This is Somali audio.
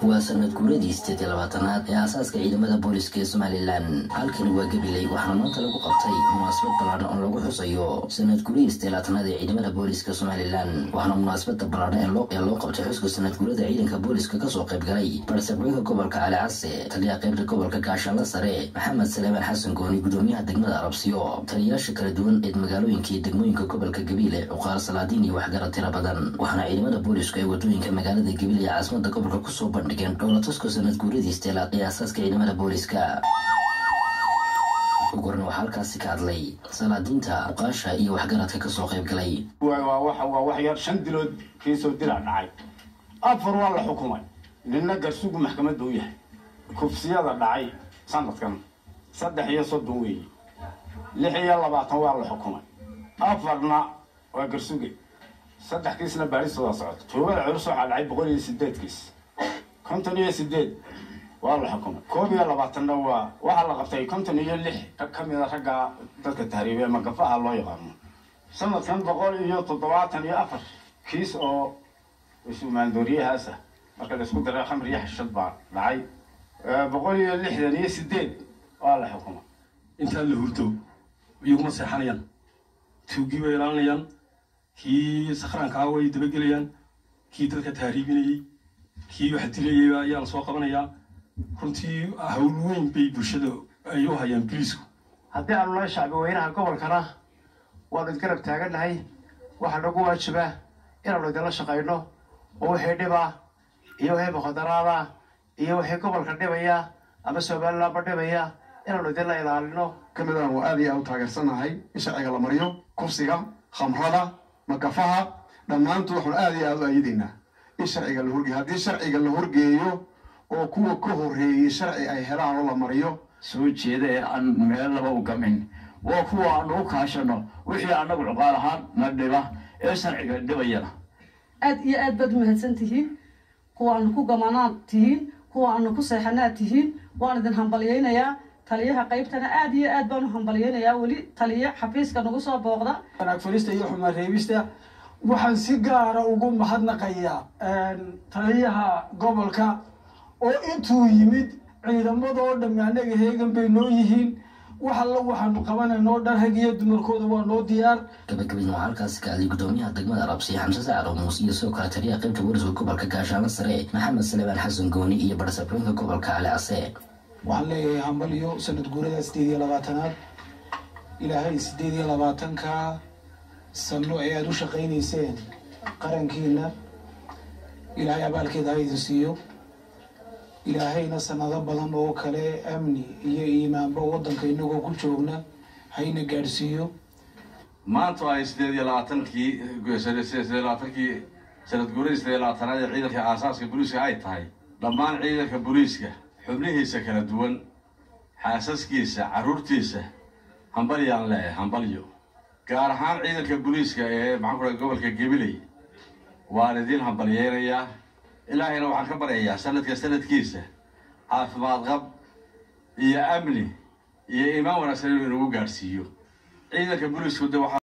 waa sanad guuradii sideed iyo labaatanaad ee aasaaska ciidamada booliska ee somalilan halkani waa gabiley waxaana maanta lagu qabtay munaasabad ballaadhan oo lagu xusayo sanad guuradii sideed labaatanaad ee ciidamada booliska somalilan waxaana munaasabada ballaadhan ee loo qabtay xuska sanad guurada ciidanka booliska kasoo qayb galay barsabweyka gobolka cali case taliyaha qaybta gobolka gaashaanla sare maxamed saleemaan xasan gooni gudoomiyaha degmada arabsiyo taliyayaasha kala duwan ee magaalooyinka iyo degmooyinka gobolka gabiile cuqaal salaadiin iyo waxgarad tira badan waxaana ciidamada boolisku ay wadooyinka magaalada gabiile ee caasimada gobolka kusoo bandhigeen dhowlatuska sanad guuradii isteelaad ee aasaaska ciidamada booliska ugu horan waxaa halkaasi ka hadlay salaadiinta cuqaasha iyo waxgaradka kasoo qayb galay waa wax yar shan dilood kiisoo dila dhacay afar waa la xukumay nina garsugu maxkamad buu yahay kufsiyada dhacay sanadkan saddex iyo soddon weeye lix iyo labaatan waa la xukumay afarna waa garsuge saddex kiisna baaristooda socoto toobada culus waxaa dhacay boqol iyo sideed kiis konton iyo sideed waa la xukumay koob iyo labaatanna waa waxaa la qabtay konton iyo lix ka mida ragga dadka tahriibe magafaha loo yaqaano sanadkan boqol iyo toddobaatan iyo afar kiis oo isumaandooriyahaas ah marka laisku daray khamr iyo xashad baa dhacay boqol iyo lixdan iyo sideed waa la xukumay intaa la hurdo iyaguma seexanayaan tuugii bay ilaalinayaan kii sakhraankaa way dabagelayaan kii dadka tahriibinayey kii wax dilayay ayaa la soo qabanayaa runtii hawl weyn bay bulshada ay u hayaan biliisku haddii aanu nahay shacbi weynaha gobolkana waanu idgarab taagannahay waxaa nagu waajibaa inaanu idinla shaqayno oo wixii dhibaa iyo wixii mukhadaraada iyo wixii gobolka dhibaya ama somalilandba dhibaya inaanu idinla ilaalino kamid aanu aad iyo aad u taageersanahay in sharciga la mariyo kufsiga khamrada makafaha dhammaantood waxaanu aad iyo aad u ayadaynaa in sharciga la horgeeyo haddii sharciga la horgeeyo oo kuwa ka horreeyey sharci ay helaan oo la mariyo soo jeeda ee aan meel laba u gamin waa kuwa aanu u kaashano wixii annagu cuqaal ahaan na dhiba ee sharciga dhibayana aad iyo aad baad umahadsan tihiin kuwa aanu ku gamanaad tihiin kuwa aanu ku seexanaad tihiin waan idin hambalyaynayaa taliyaha qaybtana aad iyo aad baan u hambalyaynayaa weli taliya xafiiska nagu soo booqda wanaag furista iyo xumaan reebista waxaan si gaara ugu mahadnaqayaa taliyaha gobolka oo intuu yimid ciidamadoo dhammi annaga heegan bay noo yihiin wax alla waxaanu qabanaynoo dhan rag iyo dumarkooda waa noo diyaar gabagabadna waxaa halkaasi ka hadlay gudoomiyaha degmada arabsiya xamse sacad muus iyo sidoo kale taliyaha qaybta wariska gobolka gaashaanla sare maxamed saleebaan xasan gooni iyo barsabooyinka gobolka cali case waxaan leeyahay hambalyo sanad guurada sideed iyo labaatanaad ilaahay sideed iyo labaatanka sano ee aada u shaqaynayseen qarankiina ilaahay abaalkeeda ha idin siiyo ilaahayna sanado badan oo kale amni iyo iimaanba waddanka inagoo ku joogna hayna gaadhsiiyo maanta ay sideed iyo labaatankii sideed iyo labaatankii sanad guuradii sideed iyo labaatanaad ee ciidanka aasaaska booliiska ay tahay dhammaan ciidanka booliiska xubnihiisa kala duwan xaasaskiisa carruurtiisa hambalyaan leeyahay hambalyo gaar ahaan ciidanka booliiska ee maxaan ku dhahay gobolka gabiley waan idiin hambalyeynayaa ilaahayna waxaan ka baryayaa sanadka sanadkiisa caafimaad qab iyo amni iyo iimaan wanaagsan inuu inagu gaadhsiiyo ciidanka booliisku de waxaa